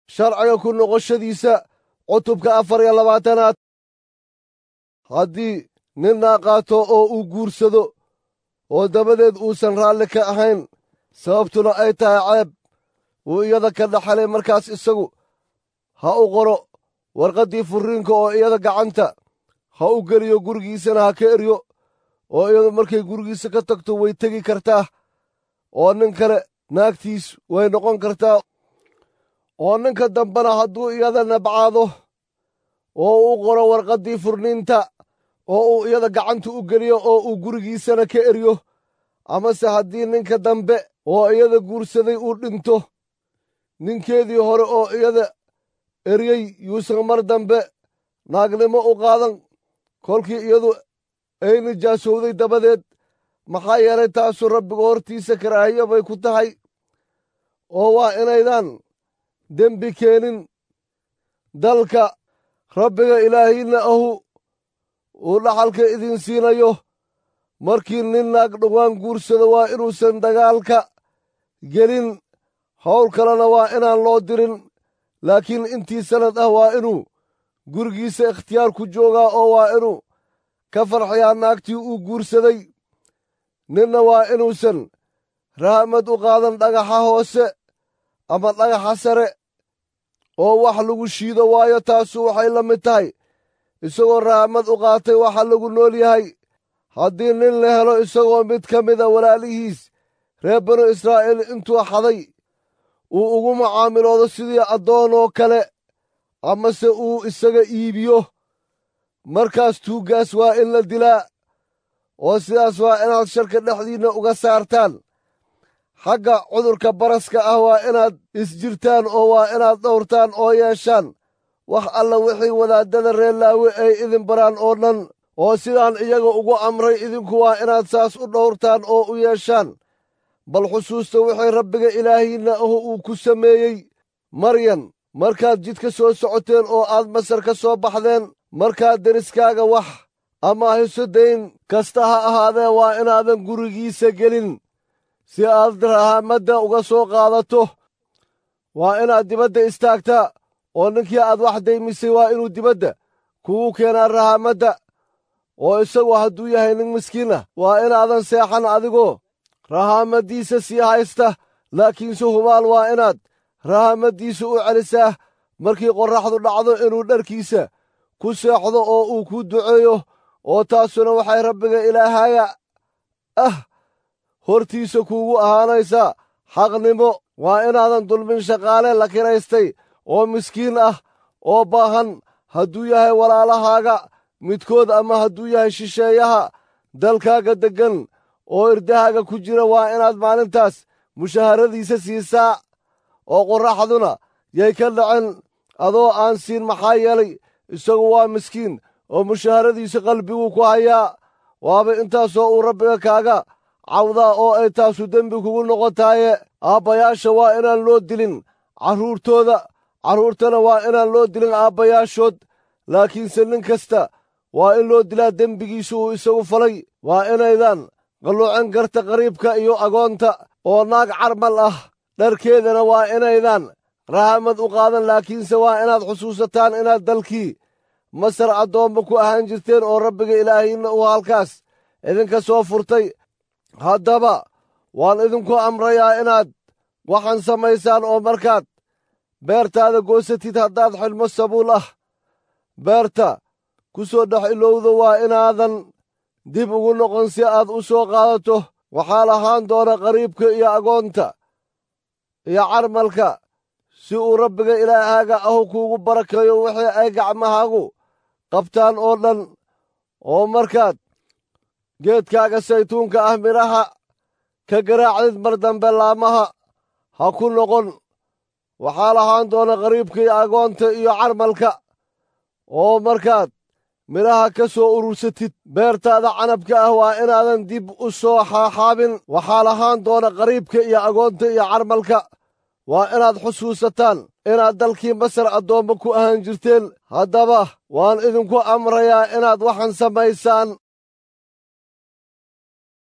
sharciga ku noqoshadiisa cutubka afar iyo labaatanaad haddii nin naaqaato oo uu guursado oo dabadeed uusan raalli ka ahayn sababtuna ay tahay ceeb wuu iyada ka dhaxalay markaas isagu ha u qoro warqaddii furriinka oo iyada gacanta ha u geliyo gurigiisana ha ka eryo oo iyadu markay gurigiisa ka tagto way tegi kartaa oo nin kale naagtiis way noqon kartaa oo ninka dambena hadduu iyada nabcaado oo u qoro warqaddii furniinta oo uu iyada gacanta u geliyo oo uu gurigiisana ka eryo amase haddii ninka dambe oo iyada guursaday uu dhinto ninkeedii hore oo iyada eryey yuusan mar dambe naagnimo u qaadan kolkii iyadu ay nijaasowday dabadeed maxaa yeelay taasu rabbiga hortiisa karaahiyo bay ku tahay oo waa inaydaan dembi keenin dalka rabbiga ilaahiinna ahu uu dhaxalka idin siinayo markii nin naag dhowaan guursado waa inuusan dagaalka gelin howl kalena waa inaan loo dirin laakiin intii sannad ah waa inuu gurigiisa ikhtiyaar ku joogaa oo waa inuu ka farxiyaa naagtii uu guursaday ninna waa inuusan rahamad u qaadan dhagaxa hoose ama dhagaxa sare oo wax lagu shiido waayo taasu waxay la mid tahay isagoo rahamad u qaatay waxa lagu nool yahay haddii nin la helo isagoo mid ka mida walaalihiis reer banu israa'iil intuu xaday uu ugu macaamiloodo sidii addoonoo kale amase uu isaga iibiyo markaas tuuggaas waa in la dilaa oo sidaas waa inaad sharka dhexdiinna uga saartaan xagga cudurka baraska ah waa inaad isjirtaan oo waa inaad dhowrtaan oo yeeshaan wax alla wixii wadaaddada reer laawe ay idin baraan oo dhan oo sidaan iyaga ugu amray idinku waa inaad saas u dhowrtaan oo u yeeshaan bal xusuusta wixii rabbiga ilaahiinna ahu uu ku sameeyey maryan markaad jidka soo socoteen oo aad masar ka soo baxdeen markaad deriskaaga wax ama hiso dayn kasta ha ahaadee waa inaadan gurigiisa gelin si aad rahamadda uga soo qaadato waa inaad dibadda istaagtaa oo ninkii aad wax daymisay waa inuu dibadda kugu keenaa rahamadda oo isagu hadduu yahay nin miskiin ah waa inaadan seexan adigoo rahamaddiisa sii haysta laakiinse hubaal waa inaad rahamaddiisa u celisaa markii qorraxdu dhacdo inuu dharkiisa ku seexdo oo uu ku duceeyo oo taasuna waxay rabbiga ilaahaaga ah hortiisa kuugu ahaanaysaa xaqnimo waa inaadan dulmin shaqaale la kiraystay oo miskiin ah oo baahan hadduu yahay walaalahaaga midkood ama hadduu yahay shisheeyaha dalkaaga deggan oo irdahaaga ku jira waa inaad maalintaas mushaharadiisa siisaa oo qorraxduna yay ka dhacen adoo aan siin maxaa yeelay isagu waa miskiin oo mushaharadiisa qalbiguu ku hayaa waaba intaasoo uu rabbiga kaaga cawdaa oo ay taasu dembi kugu noqotaaye aabbayaasha waa inaan loo dilin carruurtooda carruurtana waa inaan loo dilin aabbayaashood laakiinse nin kasta waa in loo dilaa dembigiisa uu isagu falay waa inaydaan qalluucan karta qariibka iyo agoonta oo naag carmal ah dharkeedana waa inaydaan rahamad u qaadan laakiinse waa inaad xusuusataan inaad dalkii masar addoomma ku ahaan jirteen oo rabbiga ilaahiinna uu halkaas idinka soo furtay haddaba waan idinku amrayaa inaad waxaan samaysaan oo markaad beertaada goosatid haddaad xidhmo sabuul ah beerta ku soo dhex ilowdo waa inaadan dib ugu noqon si aad u soo qaadato waxaa lahaan doona qariibka iyo agoonta iyo carmalka si uu rabbiga ilaahaaga ahu kuugu barakeeyo wixii ay gacmahaagu qabtaan oo dhan oo markaad geedkaaga saytuunka ah midhaha ka garaacdid mar dambe laamaha ha ku noqon waxaa lahaan doona qariibka iyo agoonta iyo carmalka oo markaad midhaha ka soo urursatid beertaada canabka ah waa inaadan dib u soo xaaxaabin waxaa lahaan doona qariibka iyo agoonta iyo carmalka waa inaad xusuusataan inaad dalkii masar addoommo ku ahaan jirteen haddaba waan idinku amrayaa inaad waxaan samaysaan